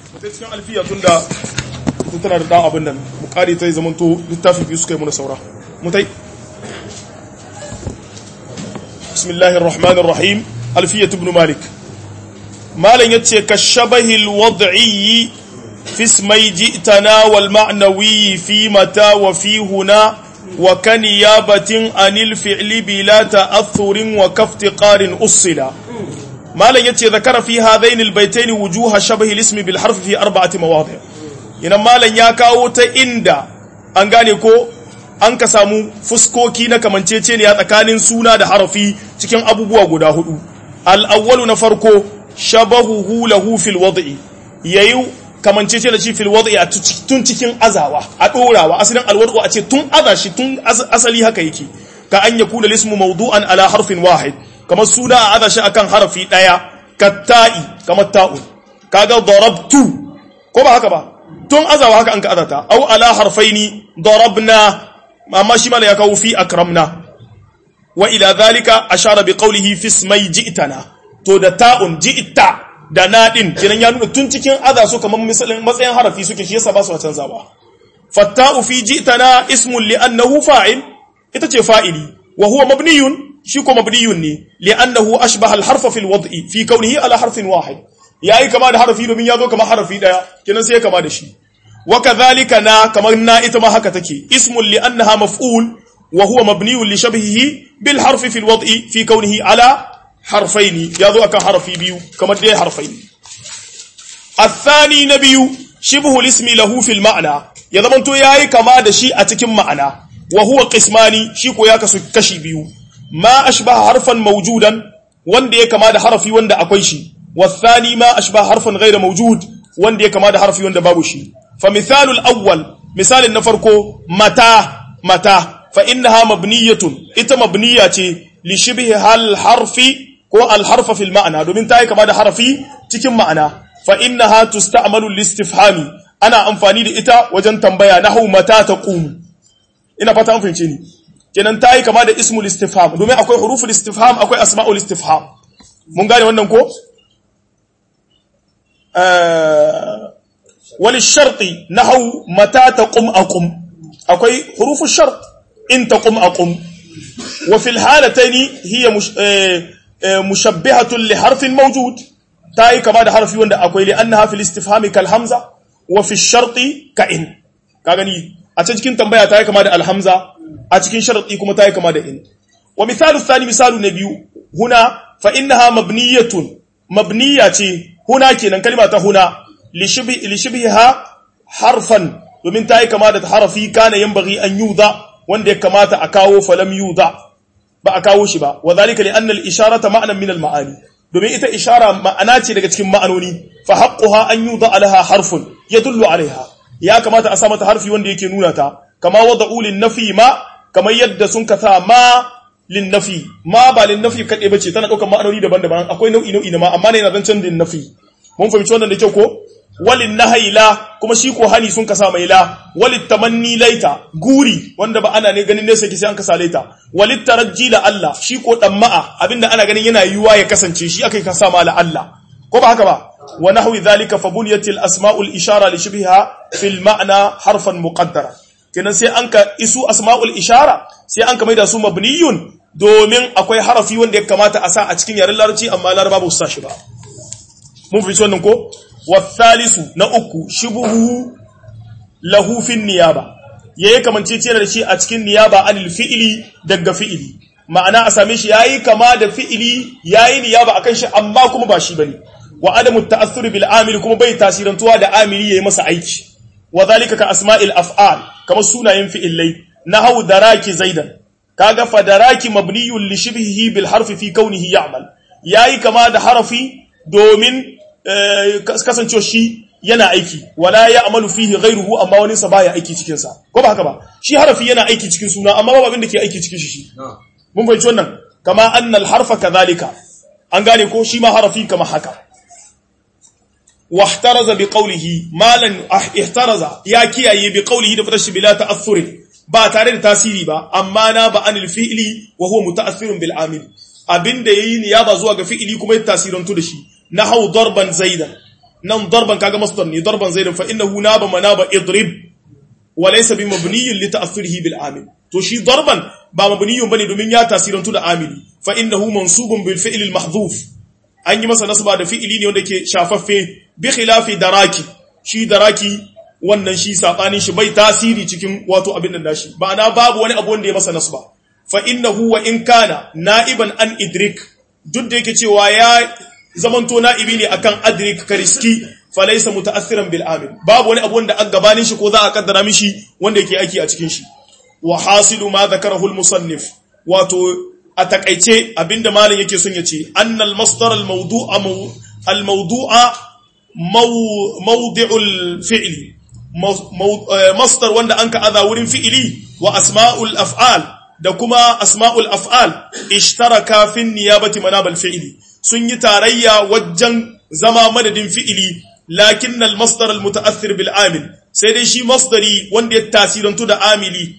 sai cikin alfiya tun da ita tana da ɗan abin nan mu ƙari ta yi zamanto littafi biyu suka yi muna saura mutai bismillahir rahmanir rahim alfiyat ibn malik malan yace ka shabahil wad'i fi ismai ji'tana wal ma'nawi fi mata wa fi huna wa kan yabatin anil fi'li bila ta'athurin wa kaftiqarin usila malan yace zakara fi hadain albaytain wujuha shabahi al-ism bil harf fi arba'ati mawadi' ina malan ya kawo ta inda an gane ko an ka samu fuskoki na kamanceceniya tsakanin suna da harafi cikin abubuwa guda hudu al-awwalu na farko shabahuhu lahu fil wad'i yayi kamancece da shi fil wad'i a tun cikin azawa a dorawa asalin alwad'u a ce tun aza shi tun asali haka yake ka an yakuna lismu mawdu'an ala harfin wahid kamar suna a aza shi akan harafi daya katta'i kamar ta'u kaga darabtu ko ba haka ba tun azawa haka an ka azata au ala harfaini darabna amma shi mala ya kawo fi akramna wa ila dhalika ashara bi qawlihi fi ismai ji'tana to da ta'un ji'ta da nadin kiran ya nuna tun cikin aza su kamar misalin matsayin harafi suke shi yasa ba su canzawa fatta'u fi ji'tana ismun li annahu fa'il ita ce fa'ili wa huwa mabniyun shi ko mabniyun ne li annahu ashbaha al harfa fil wad'i fi kawnihi ala harfin wahid yayi kama da harafi domin ya zo kamar harafi daya kinan sai ya kama da shi wa kadhalika na kamar na ita ma haka take ismun li annaha maf'ul wa huwa mabniyun li shabhihi bil harfi fil wad'i fi kawnihi ala harfaini ya zo akan harfi biyu kamar dai harfaini الثاني نبي شبه الاسم له في المعنى ya zamanto yayi kama da shi a cikin ma'ana wa huwa qismani shi ko ya kasu kashi biyu ma ashbaha harfan mawjudan wanda ya kama da harfi wanda akwai shi والثاني ما أشبه حرفا غير موجود وندي كما ده حرف وند بابو شي فمثال الأول مثال نفركو متى متى فإنها مبنية إتا مبنية لشبه الحرف كو الحرف في المعنى دومين تاي كما ده حرفي تكم معنى فإنها تستعمل الاستفهام أنا أنفاني دي إتا وجن تنبيا نحو متى تقوم ina fata an fahimce ni kenan tayi kama da ismul istifham domin akwai huruful istifham akwai asma'ul istifham mun gane wannan ko وللشرط نحو متى تقم أقم أكوي حروف الشرط إن تقم أقم وفي الحالتين هي مش مشبهة لحرف موجود تاي كما ده حرف يوند أكوي لأنها في الاستفهام كالهمزة وفي الشرط كإن كاغني أتجكين تنبيه تاي كما ده الهمزة أتجكين شرط إكما تاي كما ده إن ومثال الثاني مثال النبي هنا فإنها مبنية مبنية huna kenan kalma ta huna li shibhiha harfan domin ta yi kama da harafi kana yanbaghi an yuda wanda ya kamata a kawo falam yuda ba a kawo shi ba wa zalika li anna al isharata ma'nan min al ma'ani domin ita ishara ma'ana ce daga cikin ma'anoni fa haqquha an yuda alaha harfun yadullu alaiha ya kamata a sa mata harfi wanda yake nuna ta kama wada'u lin nafi ma kamar yadda sun kasa ma lin nafi ma ba lin nafi kaɗai bace tana ɗaukar ma'anoni daban-daban akwai nau'i nau'i na ma amma ne yana zancen lin nafi mun fahimci wannan da kyau ko walin nahai la kuma shi ko hani sun kasa mai la walit tamanni laita guri wanda ba ana ne ganin nesa yake sai an kasa laita walit tarajji la Allah shi ko damma'a abinda ana ganin yana yiwuwa ya kasance shi akai kasa ma la Allah ko ba haka ba wa nahwi dhalika fa bunyatil asma'ul ishara li shibha fil ma'na harfan muqaddara kenan sai an ka isu asma'ul ishara sai an ka maida su mabniyun domin akwai harafi wanda ya kamata a sa a cikin yaren larabci amma laraba ba su sa shi ba mun fi wannan ko wasalisu na uku shubuhu lahu fin niyaba yayi kamancece da shi a cikin niyaba anil fi'ili daga fi'ili ma'ana a same shi yayi kama da fi'ili yayi niyaba akan shi amma kuma ba shi bane wa adamu ta'assur bil amil kuma bai tasirantuwa da amili yayi masa aiki wa zalika ka asma'il af'al kamar sunayen fi'ilai nahu daraki zaidan kaga fa daraki mabniyun li shibhihi bil harfi fi kaunihi ya'mal yayi kama da harafi domin kasancewa shi yana aiki wala ya amalu fihi ghairuhu amma wani sa baya aiki cikin sa ko ba haka ba shi harafi yana aiki cikin suna amma babu abin da ke aiki cikin shi shi mun fahimci wannan kama anna al harfa kadhalika an gane ko shi ma harafi kama haka wahtaraza bi qawlihi malan ihtaraza ya kiyaye bi qawlihi da fatashi bila ta'assur ba tare da tasiri ba amma na ba anil fi'li wa huwa muta'assirun bil amil abinda yayi niyaba zuwa ga fi'ili kuma ya tasirantu da shi nahau darban zaidan nan darban kaga masdar ne darban zaidin fa innahu naba manaba idrib wa laysa bi mabniyin li ta'athurihi bil amil to shi darban ba mabniyun bane domin ya tasirantu da amili fa innahu mansubun bil fi'l al mahdhuf an yi masa nasba da fi'ili ne wanda ke shafaffe bi khilafi daraki shi daraki wannan shi sabanin shi bai tasiri cikin wato abin nan dashi ba ana babu wani abu wanda ya masa nasba fa innahu wa in kana na'iban an idrik duk da yake cewa ya zamanto na'ibi ne akan adrik kariski fa laysa muta'assiran bil amil babu wani abu wanda an gabanin shi ko za a kaddara mishi wanda yake aiki a cikin shi wa hasilu ma dhakarahu al musannif wato a takaice abinda malam yake son ya ce annal masdar al mawdu'a al mawdu'a mawdi'ul fi'li masdar wanda anka aza wurin fi'ili wa asma'ul af'al da kuma asma'ul af'al ishtaraka fi niyabati manabal fi'ili sun yi tarayya wajen zama madadin fi'ili lakin al masdar al muta'athir bil amil sai dai shi masdari wanda ya tasirantu da amili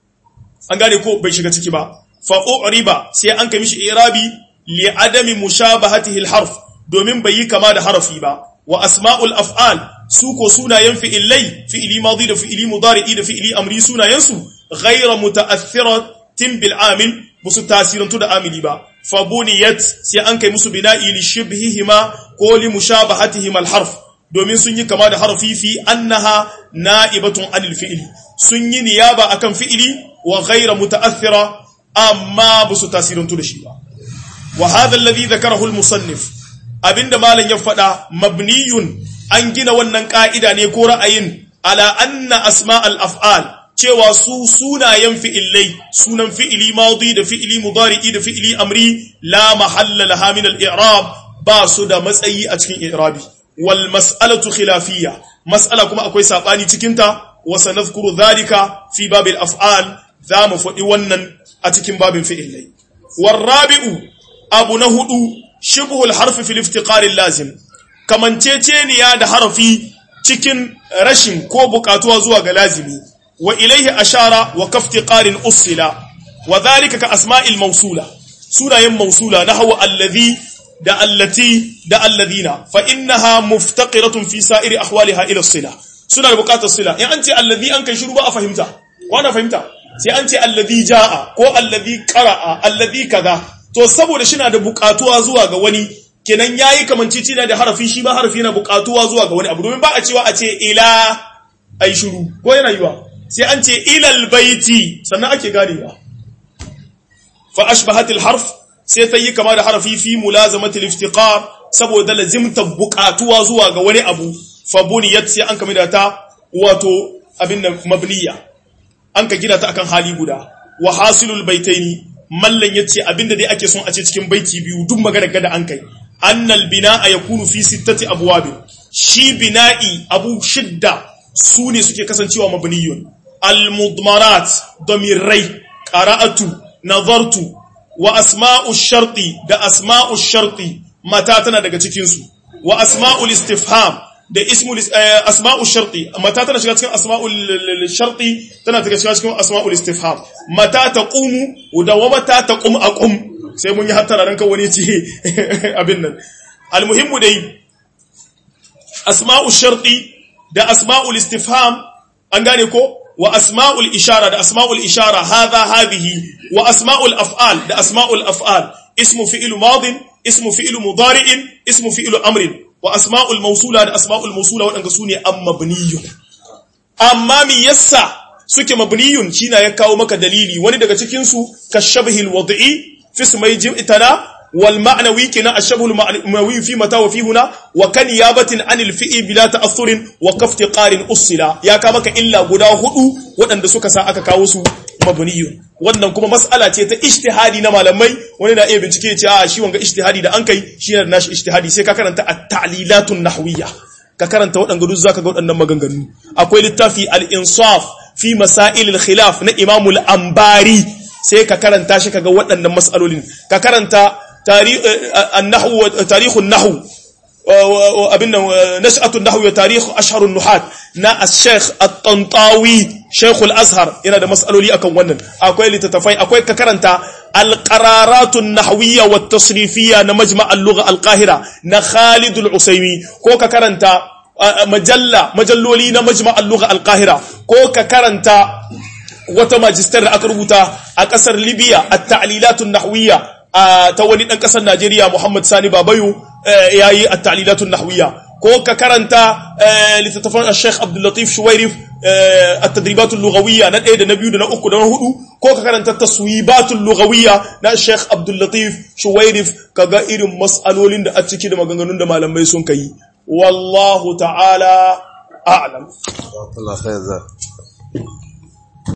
an gane ko bai shiga ciki ba fa u'riba sai an kai mishi i'rabi li adami mushabahatihi al harf domin bai yi kama da harafi ba wa asma'ul af'al su ko sunayen fi'ilai fi'ili madi da fi'ili mudari'i da fi'ili amri sunayen su ghayra muta'athiratin bil amil musu tasirantu da amili ba fa buniyat sai an kai musu bina'i li shibhihima ko li mushabahatihima al harf domin sun yi kama da harfi fi annaha na'ibatun anil fi'ili sun yi niyaba akan fi'ili wa ghayra muta'athira amma ba su tasirantu da shi ba wa hadha alladhi dhakarahu al-musannif abinda malam ya faɗa mabniyun an gina wannan ka'ida ne ko ra'ayin ala anna asma al-af'al cewa su sunayen fi'ilai sunan fi'ili madi da fi'ili mudari'i da fi'ili amri la mahalla laha min al-i'rab ba su da matsayi a cikin i'rabi wal mas'alatu khilafiyya mas'ala kuma akwai sabani cikin ta wa sanadhkuru dhalika fi babil af'al za mu faɗi wannan a cikin babin fi'ilai. Warrabi'u abu na hudu shibhul harfi fil iftiqarin lazim, kamanceceniya da harafi cikin rashin ko bukatuwa zuwa ga lazimi, wa ilaihi ashara wa kaftiqarin usila, wa zalika ka asma'il mausula, sunayen mausula na hawa allazi da allati da alladhina fa innaha muftaqiratun fi sa'iri ahwaliha ila sila suna da bukatar sila in an ce allazi an kai shiru ba a fahimta wana fahimta sai an ce allazi jaa ko allazi qara'a allazi kaza to saboda shi na da bukatuwa zuwa ga wani kenan yayi kamancici na da harafi shi ba harafi yana bukatuwa zuwa ga wani abu domin ba a cewa a ce ila ai shiru ko yana yiwa sai an ce ilal baiti sannan ake ganewa fa ashbahatil harf sai ta yi kama da harafi fi mulazamatil iftiqar saboda lazimta bukatuwa zuwa ga wani abu fa buniyat sai an kamida ta wato abin da mabniya an ka gina ta akan hali guda wa hasilul baitaini mallan yace abinda dai ake son a ce cikin baiti biyu duk magana gada an kai annal bina'a yakunu fi sittati abwab shi bina'i abu shidda su ne suke kasancewa mabniyun al mudmarat damirai qara'atu nazartu wa asma'u sharti da asma'u sharti mata tana daga cikin su wa asma'ul istifham da ismul asma'ul sharti mata tana shiga cikin asma'ul sharti tana shiga cikin asma'ul istifham mata taqumu da wa mata taqum aqum sai mun yi hattara ran kan wani ce abin nan almuhimmu dai asma'ul sharti da asma'ul istifham an gane ko wa asma'ul ishara da asma'ul ishara hadha hadhihi wa asma'ul af'al da asma'ul af'al ismu fi'il madin ismu fi'il mudari'in ismu fi'il amrin wa asma'ul mawsula da asma'ul mawsula wadanda sune am mabniyun amma mi yassa suke mabniyun shine ya kawo maka dalili wani daga cikin su kashabhil wad'i fi ismai jim'tana wal ma'nawi kina ashabhul ma'nawi fi mata wa fi huna wa kan yabatin anil fi'i bila ta'assurin wa kafti qarin usila ya ka maka illa guda hudu wadanda suka sa aka kawo su mabniyun wannan kuma mas'ala ce ta ijtihadi na malamai wani na iya bincike ya ce a shi wanga ijtihadi da an kai shi ne nashi ijtihadi sai ka karanta at-ta'lilatun nahwiyya ka karanta waɗanda duk zaka ga waɗannan maganganu akwai littafi al-insaf fi masail al-khilaf na Imam al-Ambari sai ka karanta shi kaga waɗannan mas'alolin ka karanta an-nahwu tarikh an-nahw abin nan nash'atu an-nahw wa tarikh ashhar an-nuhat na al-sheikh at-Tantawi Sheikhul Azhar yana da mas'aloli akan wannan akwai littattafai akwai ka karanta al-qararatun nahwiyya wat tasrifiyya na majma' al-lugha al-qahira na Khalid al-Usaymi ko ka karanta majalla majalloli na majma' al-lugha al-qahira ko ka karanta wata majistar da aka rubuta a kasar Libya at-ta'lilatun nahwiyya ta wani dan kasar Najeriya Muhammad Sani Babayo yayi at-ta'lilatun nahwiyya ko ka karanta littattafan Sheikh Abdul Latif Shuwairif at-tadribatul lughawiyya na ɗaya da na biyu da na uku da na hudu ko ka karanta taswibatul lughawiyya na Sheikh Abdul Latif Shuwairif kaga irin mas'alolin da a ciki da maganganun da malamai sun kai wallahu ta'ala a'lam Allah khair